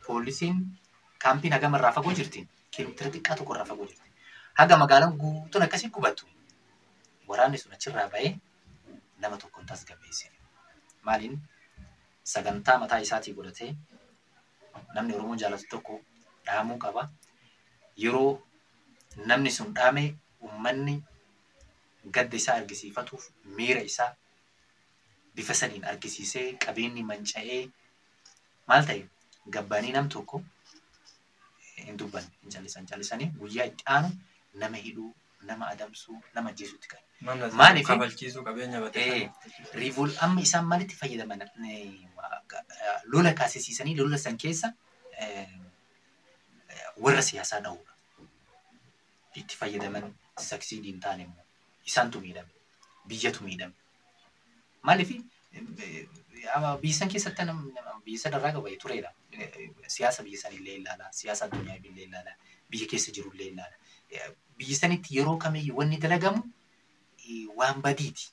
poolisiin kaampiin hagam irraa fagoo jirti kiiloomeetira xiqqaa tokko irraa fagoo jirti. Haga magaalaan guutuun akkasii gubattu waraanni sun achirraa ba'ee nama tokkoon tasgabbeesse. Maaliin sagantaa mataa isaatii godhatee namni Oromoo jaalatu tokko dhaamuu qaba. Yeroo namni sun dhaame uummanni gadda isaa argisiifatuuf miira isaa bifa saniin argisiisee qabeenyi manca'ee maal ta'e gabbaanii nam tokko hin dubbanne hin callisan callisanii guyyaa itti aanu nama hidhuu nama adamsuu nama ajjeesuutti kan. Namni Maaliif? kabalchiisuu qabeenya Eh, batee. Riivol amma isaan maalitti fayyadaman eh, lola kaasisiisanii lola san keessa eh, warra siyaasaa dha'uudha. Itti fayyadaman saksiidii hin taane immoo isaantu miidhame biyyatu miidhame. Maaliif biyya san keessatti nam- nam- biyya san irraa qabaye tureedha. Eh, Siyaasa biyya san illee ilaala siyaasa addunyaa illee ilaala biyya keessa jiru illee ilaala. Eh, Biyya sanitti yeroo kamiyyuu wanni dalagamu eh, waan badiiti.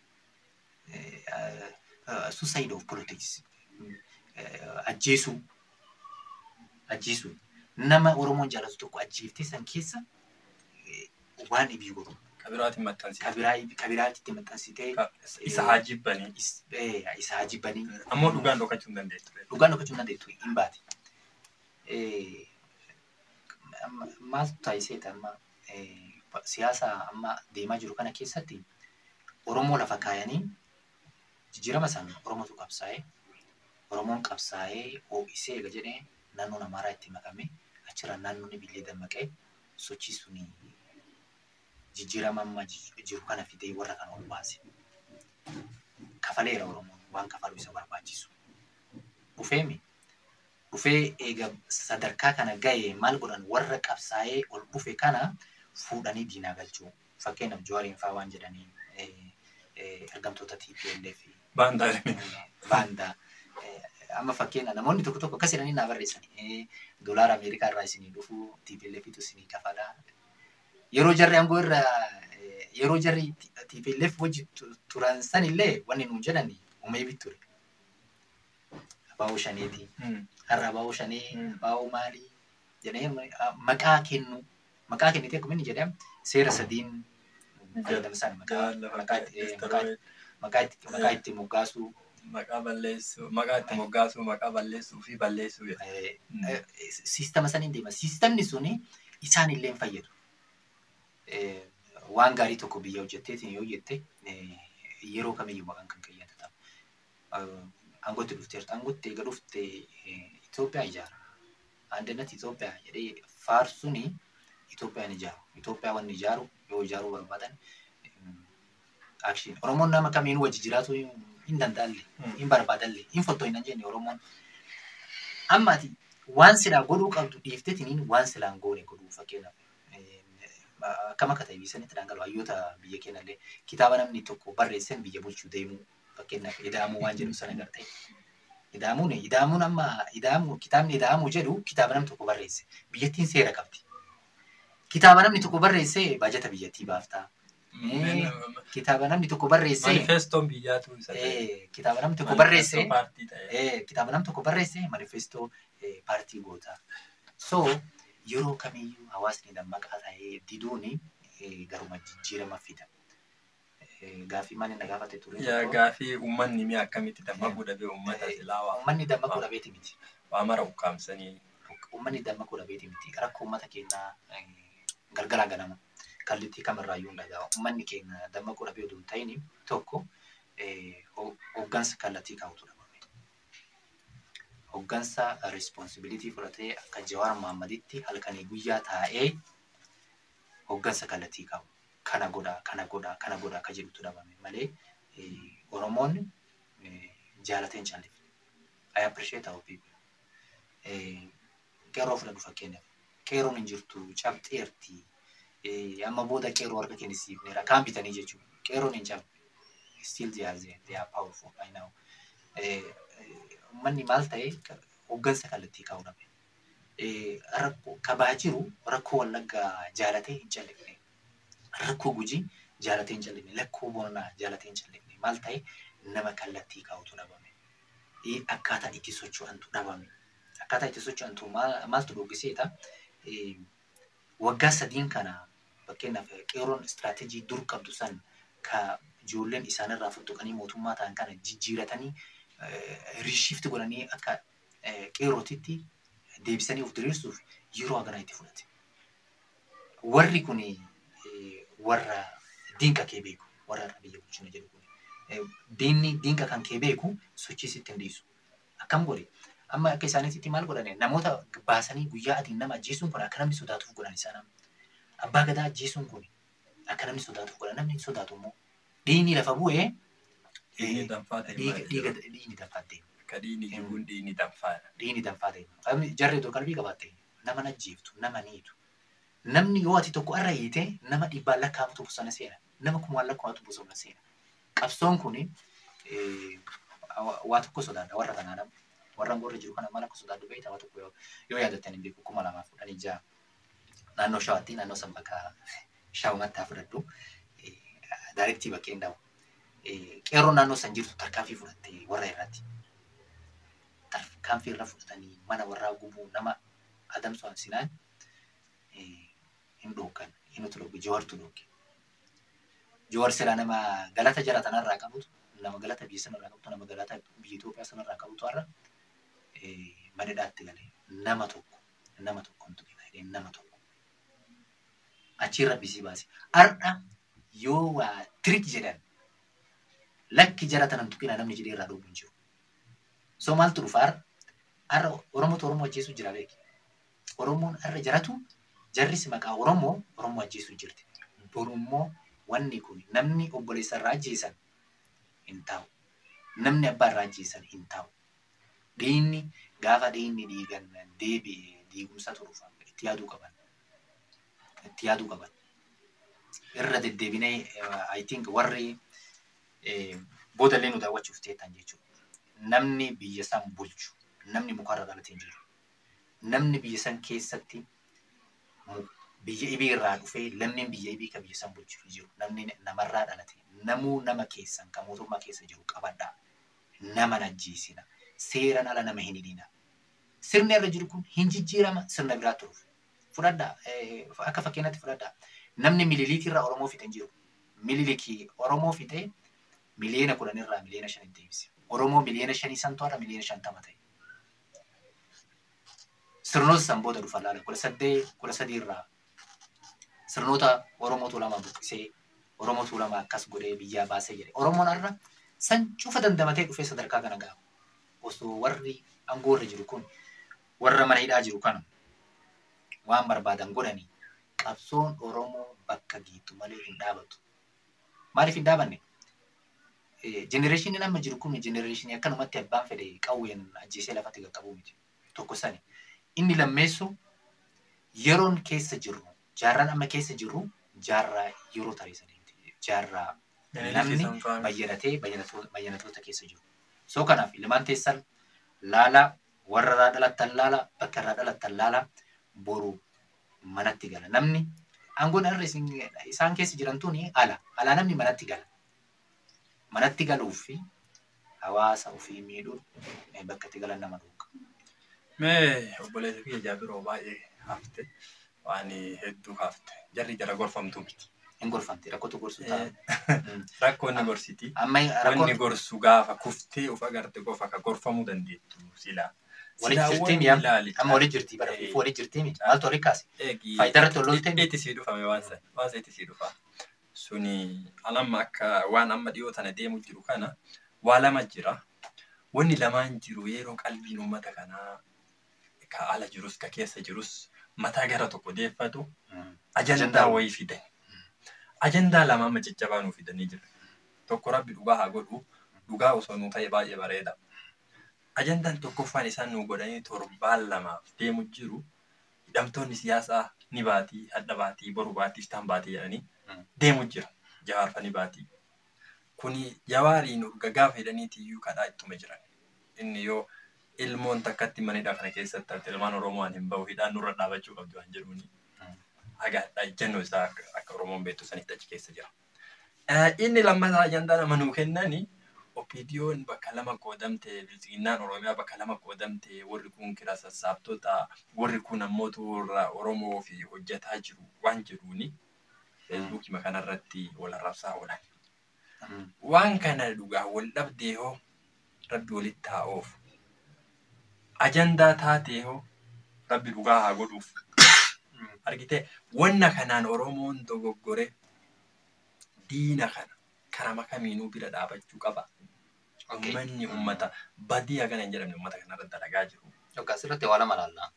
uh, suicide of politics uh, ajjeesuu ajjeesuu nama oromoon jaalatu tokko ajjeeftee san keessa eh, waan ibii godhu Kabiraatiin maxxansiisa. kabiraa kabiraatitti maxxansitee Ka- Isa haa jibbanii. is- eh, isa haa jibbanii Ammoo dhugaan dhokachuu hin dandeettu. dhugaan dhokachuu hin dandeettu hin baate. Eh, amma- Maaltu taasisee amma eh, siyaasa amma deemaa jiru kana keessatti Oromoo lafa kaayanii jijjiirama san Oromootu qabsaa'ee Oromoon qabsaa'ee ho'isee eega jedhee naannoon Amaaraa itti makame achirra naannoon billee dammaqee sochii suni jijjiirama amma ji- jiru kana fidee warra kana ol baase. Kafaleera Oromoon waan kafaluu isa barbaachisu. dhufeemi dhufee eega sadarkaa kana ga'e maal godhan warra qabsaa'ee ol dhufe kana fuudhanii diinaa galchuu fakkeenyaaf Jawaariin fa'aa waan jedhanii eh, eh, ergamtoota TPLF Baandaa baandaa eh, amma fakkeenya namoonni tokko tokko akkas jedhanii naa barreessanii doolaara Ameerikaa irraa isinii dhufu TPLFitu isinii kafalaa yeroo jarri aangoo irra eh, yeroo jarri TPLF wajji tu- turan san illee wanni nuun jedhani uumee bitture. Abaaboo shaneetii. har'a baa'uu shanii Mm. baa'uu maalii jedhee ah, maqaa kennu maqaa kennitee akkuma inni jedhame seera sadiin fayyadamsan maqaa Lafa maqaa itti- eh, maqaa maqaa itti maqaa itti moggaasuu Maqaa balleessuu, maqaa itti moggaasuu, maqaa balleessuu fi balleessuu jedha. eh, Mm. eh, siistama saniin deema siistamni suni isaan illee hin fayyadu Eh, waan gaarii tokko biyya hojjetteetiin yoo jette eh, yeroo kamiyyuu maqaan kan keeyyata ta'a aangootti dhufteerta aangootti eega dhufte eh, Itoophiyaa ijaara andannet Itoophiyaa jedhee faarsuni Itoophiyaan ijaaru Itoophiyaa wanni ijaaru yoo ijaaruu barbaadan akshin Oromoon nama kamiinuu wajji jiraatu hin danda'alle Mm. hin barbaadalle hin fottoo hin jenne Oromoon amma ati waan silaa godhuu qabdu dhiiftetiniin waan silaan goone godhuu fakkeenyaaf eh, akkam akka ta'e biyyanitti dhangala'u hayyoota biyya keenyallee kitaaba namni tokko barreessan biyya bulchuu deemuu fakkeenyaaf idaamuu waan jedhu sana gartee idaamuun idaamuun amma idaamuu kitaabni idaamuu jedhu kitaaba namni tokko barreesse biyyattiin seera qabdi kitaaba namni tokko barreesse baajata biyyattii baaftaa Eh, kitaaba namni tokko barreesse Manifestoon biyyaatu isa ta'e. eh, kitaaba namni tokko barreesse Manifestoo paartii ta'e. Eh, kitaaba nam tokko barreesse manifestoo eh, paartii goota. So yeroo kamiyyuu hawaasni dammaqaa ta'ee diduun eh, garuma jijjiirama fida. Eh, Gaaffii maal inni gaafate ture? Yaa tokko, gaafii uummanni mi'a akkamitti dammaquu dhabee uummata Eh, silaa waa Uummanni dammaquu dhabeeti miti. waa mara ukkaamsanii. Uummanni dammaquu dhabeeti miti. Rakkoo uummata keenyaa eh, galgalaa ganama. Kallattii kamirraayyuu hin dhaga'a. Uummanni keenya dammaquu dhabee oduu hin ta'in tokko eh, ho- hooggansa kallattii kaa'utu dhabame. Hooggansa responsibilitii fudhatee akka Jawaar Mahaammaditti halkanii guyyaa taa'ee hooggansa kallattii qabu. Kana godhaa, kana godhaa, kana godhaa akka jedhutu dhabame malee eh, Oromoon eh, jaalateen callifne. I appreciate our people. Eh, Qeerroo fudhadhu fakkeenyaaf. Qeerroon hin jirtu cabxeerti. Eh, Amma booda qeerroo harka kennisiifneera. Kaan bitanii jechuudha. Qeerroon hin cabne. Still they are there. They are powerful. I know. Eh, eh, Uummanni maal ta'e hooggansa kallattii kaa'uu dhabe. Eh, Rakkoo kabaa jiru rakkoo wallaggaa jaalatee hin callifne. Rakkoo gujii jaalatee hin callifne. Lakkoo boonaa jaalatee hin callifne. Maal ta'e nama kallattii kaa'utu dhabame. Eh, Akkaataa itti socho'antu dhabame. akkaataa itti socho'antu maaltu dhooggiseeta. Waggaa sadiin kana fakkeenyaaf qeeroon istiraatejii dur qabdu san ka ijoolleen isaanirraa fudhatanii mootummaa ta'an kana jijjiiratanii riishifti godhanii akka qeerootitti deebisanii of diriirsuuf yeroo haganaa itti fudhate. Warri kun warra diinqa kee beeku warra irra biyya bulchina jedhu kun. Diinni diinqa kan kee beeku sochii sitti hin dhiisu. Akkam godhe amma akka isaaniitti maal godhane namoota baasanii guyyaa adiin nama ajjeesuun kun akka namni sodaatuuf godhan isaan abbaa gadaa ajjeesuun kun akka namni sodaatuuf godhan namni hin sodaatu immoo dhiigni lafa bu'ee Dhiigni danfaa ta'e maali? dhiiga dhiigni danfaa ta'e Ka dhiigni jiruun dhiigni danfaadha. dhiigni danfaa ta'e jarri tokko qalbii qabaatte nama najjeeftu nama niitu namni yoo ati tokko irra hiite nama dhibbaan lakkaa'amtu bosona seena nama kumaan lakkaa'amtu bosona seena qabsoon kun waa tokko sodaadha warra kanaa nama warra warra jiru kana maal akka sodaadhu beekta waa tokko yoo yaadattan hin beeku kuma lamaaf kudhanii ja'a naannoo shawaatti naannoo san bakka shawumatti haa fudhadhu daayirektii bakkeen daa'u qeerroo naannoo san jirtu tarkaanfii fudhatte warra irratti tarkaanfii irra fudhatanii mana warraa gubuu nama adamsu hansinaan hin dhoogan hin utulooge jawartu dhooge jawar silaa nama galata jara tanarraa qabutu nama galata biyya sanarraa qabutu nama galata biyya Itoophiyaa sanarraa qabutu har'a madadhaatti galee nama tokko nama tokko hin tuqina jedhee nama tokko achirra bisii baase har'a yoo waa tirik jedhan lakki jara tanan tuqina namni jedhee irraa dhoobu hin jiru. So maaltu dhufa har'a har'a Oromootu Oromoo ajjeesuu jira beeki. Oromoon har'a jaratu jarris maqaa Oromoo Oromoo ajjeesuu jirti. Borummoo wanni kun namni obboleessa irraa ajjeesan hin taa'u. Namni abbaa irraa ajjeesan hin taa'u. Dhiinni gaafa dhiinni dhiigan deebi'ee diigumsa turuuf itti yaaduu qaban. Itti yaaduu qaban. Irra deddeebinee I think warri boodallee nu daawwachuuf teettan jechuudha. Namni biyya san bulchu, namni mukarra dhalatee hin jiru. Namni biyya san keessatti biyya ibii irraa dhufee lammiin biyya ibii kan biyya san bulchu hin jiru. Namni namarraa dhalate, namuu nama keessan kan mootummaa keessa jiru qabadhaa. Nama najjiisina. Seeraan ala nama hin hidhina. Sirni irra jiru kun hin jijjiirama sirna biraa turuuf. Fudhadhaa akka fakkeenyaatti fudhadhaa. Namni miliiliikii irraa Oromoo fixe hin jiru. Miliiliikii Oromoo fixee miliyoona kudhan irraa miliyoona shan deebise. Oromoo miliyoona shanii san to'ata miliyoona shantama ta'e. Sirnoota san booda dhufa laala kudha saddee kudha sadii irraa sirnoota Oromoo tuulama buqqisee Oromoo tuulama akkas godhee biyyaa baasee jedhe. Oromoon har'a san cufa dandamatee dhufee sadarkaa kana ga'a. Osoo warri aangoo irra jiru kun warra mana hidhaa jiru kana waan barbaadan godhanii qabsoon Oromoo bakka geettu malee hin dhaabatu. Maaliif hin dhaabanne? Jenereeshiniin amma jiru kun jenereeshinii akkanumatti abbaan fedhe qawween ajjeesee lafatti qaqqabu miti. Tokko sani. Inni lammeessu yeroon keessa jirru jaarraan amma keessa jirru jaarraa yeroo tareessanii jaarraa namni bayyanatee bayyanatoota keessa jiru. Soo kanaaf ilmaan teessan laala warra irraa dhalattan laala bakka irraa dhalattan laala boru manatti gala. Namni aangoon irra isaan keessa jiran tuni ala. Alaa namni manatti gala. Manatti galuuf fi hawaasa ofii miidhuun bakka itti galan nama dhuunfa. Mee obboleessa kiyya jaabiroo baay'ee hafte waan hedduu hafte jarri jara gorfamtu miti. Hin gorfamti rakkootu gorsu ta'a. Rakkoonni gorsiti. Amma Wanni rakkoon gorsu gaafa kuftee of agarte qofa ka gorfamuu dandeettu silaa. walitti jirtii mi'a amma walitti jirtii bara fuufuu walitti jirtii miti maaltu walitti kaase. Faayidaa irratti ololtee miti. Itti sii dhufame waan sana. Waan sana itti sii dhufa. Suni alamma akka waan amma dhiyoo tana deemu jiru kana waa lama jira. Wanni lamaan jiru yeroo qalbiin uummata kanaa ka ala jirus ka keessa jirus mataa gara tokko deeffatu ajandaa wayii fidan. Ajandaa lama amma caccabaa nuu fidanii jiru. Tokko rabbi dhugaa haa godhu dhugaa osoo nuu ta'e baay'ee bareeda. Ajandaan tokkoffaan isaan nuu godhanii torbaan lamaaf deemu jiru hidhamtoonni siyaasaa ni baatii, hadha baatii, boru baatii, iftaan baatii jedhanii deemu jira. Jawaarfa ni baatii. Kuni jawaariin urga gaafa jedhaniiti iyyuu kadhaa ittuma jiran. Inni yoo ilmoon takkatti manidha kana keessatti hafte ilmaan Oromoo waan hin bahu hidhaan nurra dhaabachuu qabdu waan jedhuuni. Agaadha ejjennoo isaa akka Oromoon beektu sanitti achi keessa jira. Inni lammataa ajandaa nama nuu kennani Opiidiyoon bakka lama qoodamte, bilchiginnaan Oromiyaa bakka lama qoodamte, warri kun kira sassaabtota, warri kun ammoo warra Oromoo fi hojjetaa jiru waan jedhuuni. Feesbuukii kanarratti wal arrabsaa oolan. Waan kana dhugaa wal dhabdee hoo rabbi walitti haa oofu. Ajandaa taatee hoo rabbi dhugaa haa godhuuf. Argitee wanna kanaan Oromoon dogoggore diina kana karama kamiinuu bira dhaabachuu qaba. Uummanni uummata badii hagana hin jedhamne uummata kanarra dalagaa jiru. Yookaan asirratti waa lama laalla.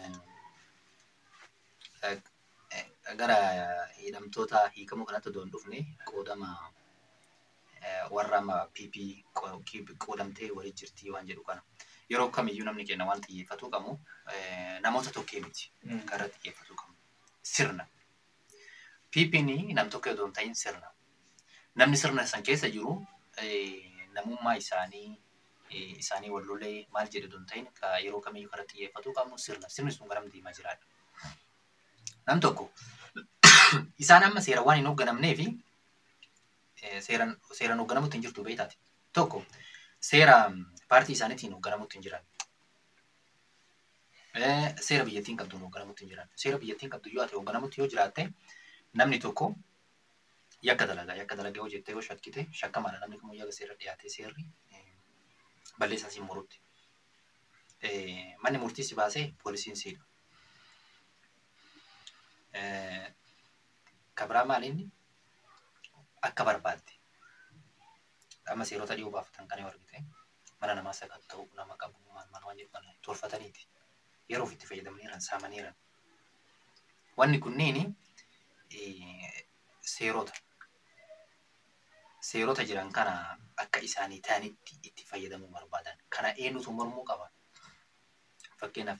Gara hidhamtoota hiikamuu kanatti otoo hin dhufne qoodama warra amma PP qoodamtee walii jirtii waan jedhu kana. Yeroo kamiyyuu namni kenna waan xiyyeeffatuu qabu namoota tokkee miti kan irratti xiyyeeffatuu qabu. Sirna. PP'n nam tokko otoo hin ta'in sirna. Namni sirna san keessa jiru namummaa isaanii isaanii wal lolee maal jedhe otoo hin ta'in yeroo kamiyyuu kan irratti xiyyeeffatuu qabu sirna. Sirni sun garam deemaa jiraadha. Nam tokko isaan amma seera waan hin hoogganamnee fi seeraan seeraan hoogganamutti hin jirtu beektaati. Tokko seera paartii isaaniitiin hoogganamutti hin jiran. Seera biyyattiin qabduun hoogganamutti hin jiran. Seera biyyattiin qabdu yoo ati hoogganamutti yoo jiraatte namni tokko yakka dalagaa yakka dalagaa yoo jettee yoo shakkite shakkamaadha namni kamuu yakka seera dhiyaatee seerri balleessaa siin murutti. Manni murtii si baasee poolisiin siidha. Kabraa maaliinni akka barbaadde amma seerota dhiyoo baafatan kan yoo argite mana namaa sakatta'u nama qabu maal maal waan jedhu tolfataniiti yeroo ofitti fayyadamaniiran saamaniiran. Wanni kunniin seerota seerota jiran kana akka isaanii ta'anitti itti fayyadamuu barbaadan kana eenyutu mormuu qaba. Fakkeenyaaf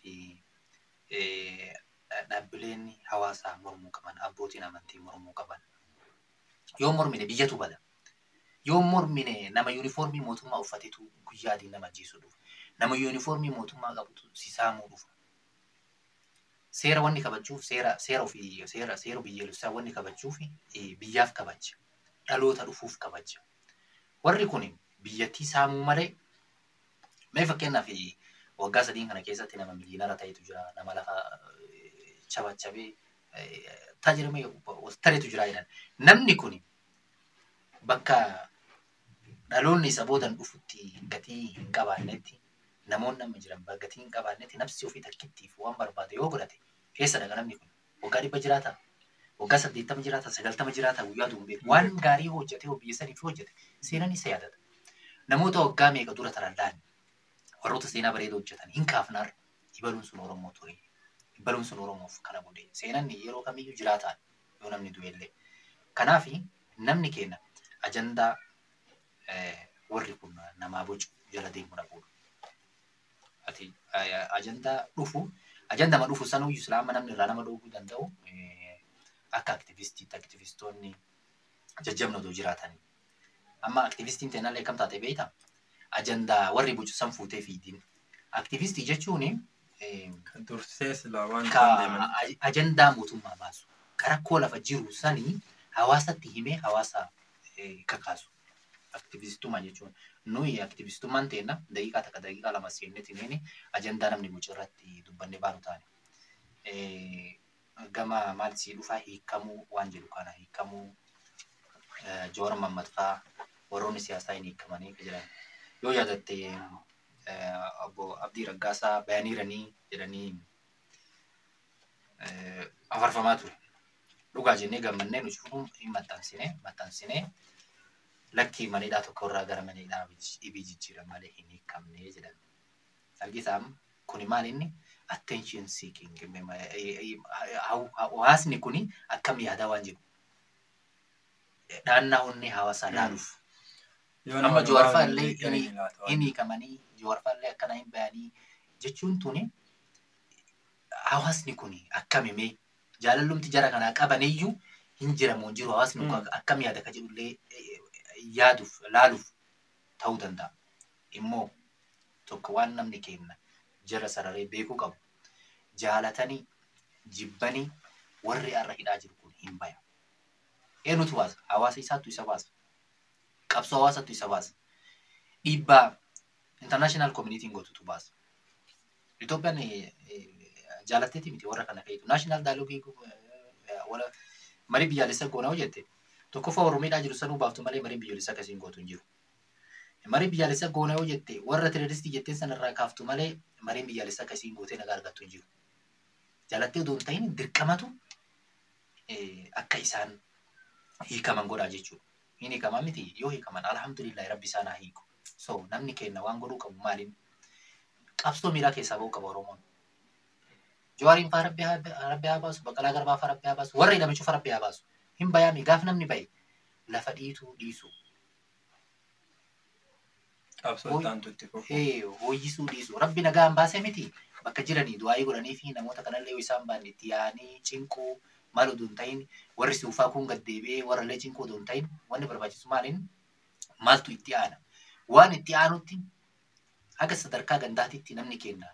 dhaabbileen hawaasaa mormuu qaban abbootiin amantii mormuu qaban yoo mormine biyyatu bada. Yoo mormine nama yuunifoormii mootummaa uffatetu guyyaa adii nama ajjeesu dhufa. Nama yuunifoormii mootummaa qabutu si saamuu dhufa. Seera wanni kabachuuf seera seera ofii seera seera biyyaalessaa wanni kabachuuf biyyaaf kabaja. Dhaloota dhufuuf kabaja. Warri kun biyyattii saamuu malee mee fakkeenyaaf waggaa sadiin kana keessatti nama miliyoonara ta'etu jira. Nama lafa chabachabee tajaajilame tareetu jira jedhan. Namni kun bakka dhaloonni isa boodan dhufutti gatii hin qabaannetti namoonni amma jiran gatii hin qabaannetti nafsi ofii takkittiif waan barbaade yoo godhate keessa dhaga namni kun waggaa dhibba jiraata waggaa saddeettama jiraata sagaltama jiraata guyyaa duun waan gaarii hojjete biyya saniif hojjete seenaan isa yaadata namoota waggaa meeqa dura tarallaan warroota seenaa bareeda hojjetan hin kaafnaar ibaluun sun oromoo ture ibaluun sun oromoof kana godhe seenaan yeroo kamiyyuu jiraataan yoo namni du'ellee kanaaf namni keenya ajandaa warri kun namaa bocu jala deemuu dhabuudha. Ati ajandaa dhufu ajandama dhufu sanuu islaama namni irraa nama dhooguu danda'u akka aktivistiitti aktivistoonni jajjabna otoo jiraatanii. Amma aktivistiin ta'inallee kam taate beektaa? Ajandaa warri bocu san fuutee fiidiin. Aktivistii jechuun Kan dursee silaa waan ka ajandaa mootummaa baasu. Rakkoo lafa jiru sanii hawaasatti himee hawaasa kakaasu. Aktivistummaa jechuun nuyi aktivistummaan teenna daqiiqaa takka daqiiqaa lama seennetti neeni ajandaa namni bocu irratti dubbanne baanu taane. Gama maal sii dhufaa hiikamuu waan jedhu kana hiikamuu Joora Mammadfaa warroonni siyaasaa hin hiikamanii jiran. Yoo yaadatte obbo Abdii Raggaasaa bayaniiranii jedhanii afarfamaa ture. Dhugaa jennee gammannee nuti hin maxxansine maxxansine lakkii maneedhaa tokko irraa gara maneedhaa dhibii jijjiiran malee hin hiikamne jedhan. Argisaam kuni maal inni attention seeking hawaasni kuni akkam yaadaa waan jiru. Dhaannaa onnee hawaasaa laaluuf. Amma jawaarfaa illee hin hiikamanii jawaarfaa illee akkana hin bayanii jechuun tuni hawaasni kun akkam himee jaalallumti jara kanaa qabaniyyuu hin jiramu hin jiru hawaasni kun akkam yaada ka jedhullee yaaduuf laaluuf ta'uu danda'a. Immoo tokko waan namni kenna jara sararee beekuu qabu jaalatanii jibbanii warri har'a hidhaa jiru kun hin baya. Eenyutu baasa? Hawaasa isaattu isa baasa. Qabsoo hawaasattu isa baasa. dhiibbaa international communitiin gootutu baasa. Itoophiyaan eh, eh, jaalatteeti miti warra kana feetu. National dialogue wala marii biyyaalessa goonaa hojjette. Tokkoffaa Oromiidhaa jiru sanuu baaftu malee marii biyyoolessa akkasiin gootu hin jiru. Marii biyyaalessa goonaa hojjette warra tireeristii jetteen sanarraa kaaftu malee mariin biyyaalessa akkasiin gootee nagaa argattu hin jiru. Jaalattee odoo hin ta'in dirqamatu eh, akka isaan hiikaman godhaa jechuudha. Hin hiikaman miti yoo hiikaman alhamdulillahi rabbi isaan haa hiiku. So namni kenna waan godhuu qabu maaliin qabsoo miiraa keessaa ba'uu qaba Oromoon. Jawaariin faa rabbi haa rabbi haa baasu, Baqqalaa Garbaa faa rabbi haa baasu, warra hidhame cufa rabbi haa baasu. Hin bayaami gaaf namni baye lafa dhiituu dhiisu. Qabsoo Oi. itti aantutti fufu. Ee hooyyisuu dhiisu. Rabbi nagaan baasee miti bakka jiranii du'aayii godhanii fi namoota kanallee yoo isaan baanne itti yaa'anii cinquu maal odoo hin ta'in warri suufaa kun gad deebi'ee warrallee cinquu odoo hin ta'in wanni barbaachisu maaliin maaltu itti aana. Waan itti aanutti haga sadarkaa gandaatitti namni kenna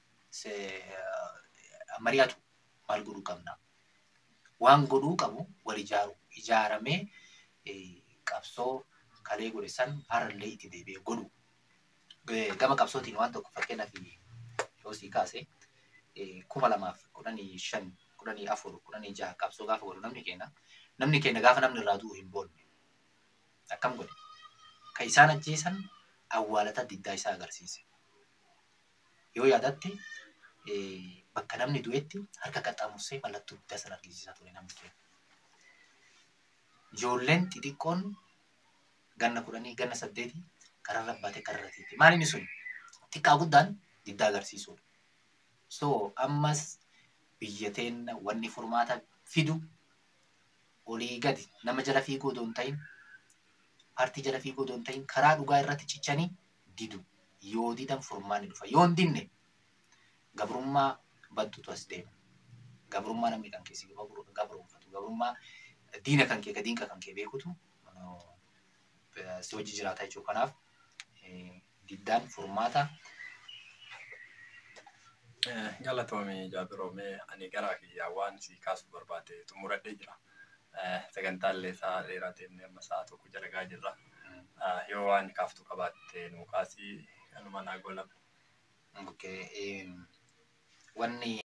mari'atu maal godhuu qabna. Waan godhuu qabu wal ijaaru. Ijaaramee eh, qabsoo kalee godhe san harallee itti deebi'ee godhu. Eh, Gama qabsootiin waan tokko fakkeenyaaf yoo sii kaase eh, kuma lamaaf kudhanii shan kudhanii afur kudhanii jaha qabsoo gaafa godhu namni keenya namni keenya gaafa namni irraa du'u hin boonne akkam godhe kan isaan ajjeesan awwaalata diddaa isaa agarsiise yoo yaadatte eh, bakka namni du'etti harka qaxxaamursee mallattoo diddaa sana argisiisaa ture namni keenya. Ijoolleen xixiqqoon ganna kudhanii ganna saddeeti kararra baatee kararra tiiti. Maal inni sun xiqqaa guddaan diddaa agarsiisudha. So ammas biyya teenya wanni furmaata fidu olii gadi nama jala fiiguu odoo hin ta'in paartii jala fiiguu odoo hin ta'in karaa dhugaa irratti cichanii didu. Yoo didan furmaanni dhufa. Yoo hin dinne gabrummaa baddutu as deema. Gabrummaa namni kan keessi gabroonfatu. Gabrummaa diina kan kee ka diinqa kan kee beekutu eh, si wajji jiraata jechuudha. Kanaaf eh, diddaan furmaata Eh, Galatoomii Jaabiroomee ani garaa kiyyaa waan si kaasuu barbaade xumuradhee jira. Eh, Sagantaallee isaa dheeraa ta'e amma sa'a tokko jalagaa jirra. Eh, Yoo waan kaaftu qabaatte nu kaasii kanuma naa golama. Okay, em, wanni